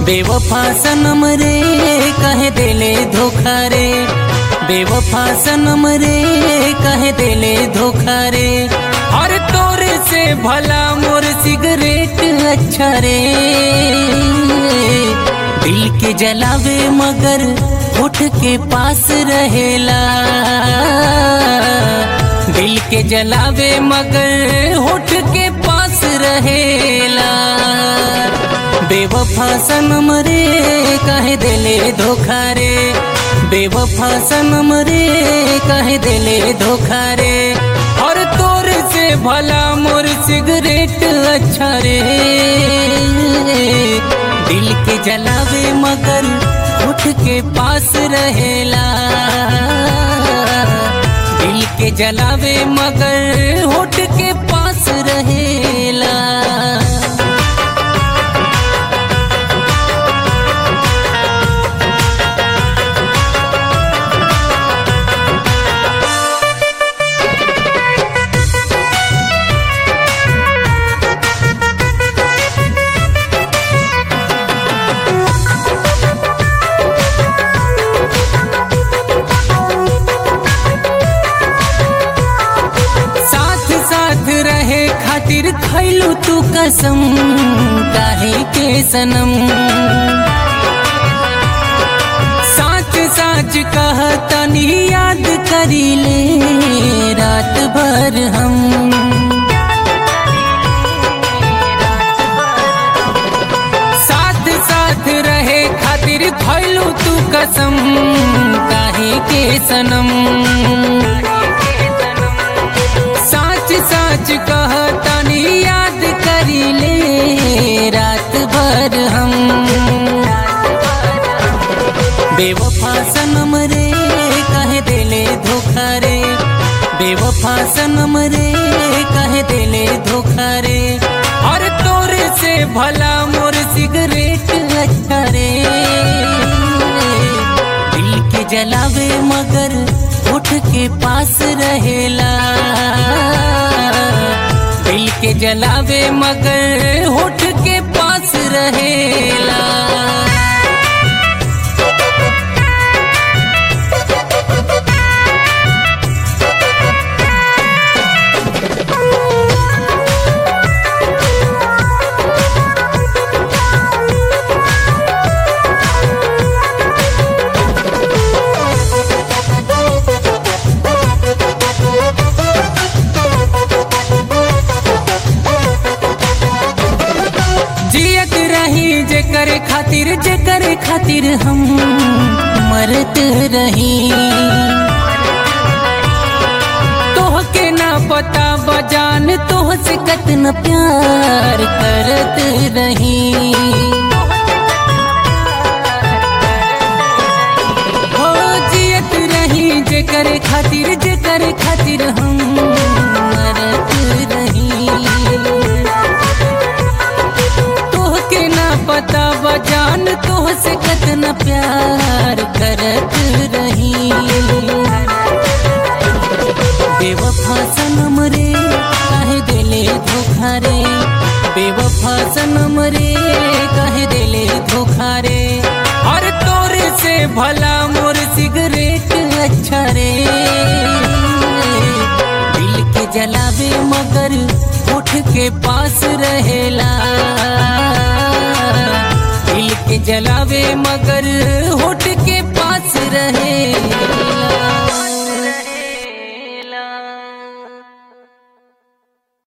बेवफा सनम रे कहे देले धोखा रे बेवफा सनम रे कहे देले धोखा रे और तोरे से भला मोर सिगरेट अच्छा रे दिल के जलावे मगर उठ के पास रहेला दिल के जलावे मगर होठ के पास रहेला बेवफा सनम रे कहे देले धोखा रे बेवफा सनम रे कहे देले धोखा रे और तोर से भला मोर सिगरेट अच्छा रे दिल के जलावे मगर उठ के पास रहेला दिल के जलावे मगर होठ के पास रहेला साथ साथ रहे खातिर खैलू तू कसम काहे के सनम साच साच कह तनी याद करी ले रात भर हम साथ साथ रहे खातिर खैलू तू कसम काहे के सनम साच साच कह तनी याद करी ले रात भर हम बेवफा सनम रे कहे देले धोखा रे बेवफा सनम रे कहे देले धोखा रे और तोरे से भला मोर सिगरेट अच्छा रे दिल के जलावे मगर उठ के पास रहेला दिल के जलावे मगर होठ के पास रहेला जियत रही जे करे खातिर जे करे खातिर हम मरत रही तोह के ना पता बजान तोह से कतन प्यार करत रही हो जियत रही जे करे खातिर जे करे खातिर हम मरत रही तोह के ना पता बजान तोह से कतना प्यार करत रही बेवफा सनम रे कहे देले धोखा रे बेवफा सनम रे कहे देले धोखा रे और तोरे से भला मोर सिगरेट अच्छा रे दिल के जलावे मगर उठ के पास रहेला दिल के जलावे मगर होठ के पास रहे